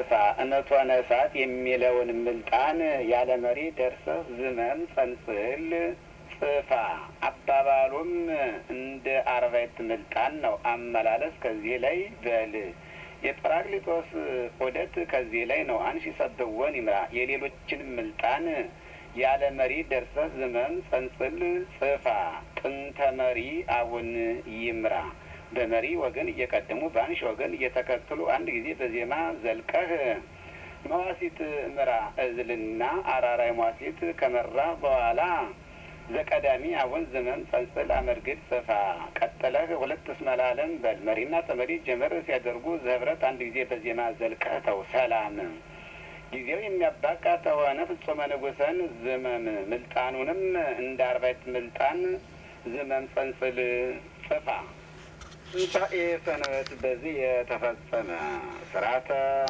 ጽፋ እመቷነ እሳት የሚለውን ምልጣን ያለ መሪ ደርሰህ ዝመም ጸንጽል ጽፋ አባባሉም እንደ አርባዕት ምልጣን ነው። አመላለስ ከዚህ ላይ በል የጰራቅሊጦስ ዑደት ከዚህ ላይ ነው። አንሺ ሰብወን ይምራ የሌሎችን ምልጣን ያለ መሪ ደርሰህ ዝመም ጸንጽል ጽፋ ጥንተ መሪ አቡን ይምራ በመሪ ወገን እየቀደሙ በአንሺ ወገን እየተከተሉ አንድ ጊዜ በዜማ ዘልቀህ መዋሲት ምራ እዝልና አራራይ መዋሲት ከመራ በኋላ ዘቀዳሚ አቡን ዝመም ጸንጽል አመርግድ ጽፋ ቀጥለህ ሁለት እስመላለም በል መሪና ተመሪ ጀመር ሲያደርጉ ዘህብረት አንድ ጊዜ በዜማ ዘልቀህ ተው ሰላም ጊዜው የሚያባቃ ተሆነ ፍጹመ ንጉሰን ዝመም ምልጣኑንም እንደ አርባዕት ምልጣን ዝመም ጸንጽል ጽፋ ትንሣኤ ሰንበት በዚህ የተፈጸመ ስርዓተ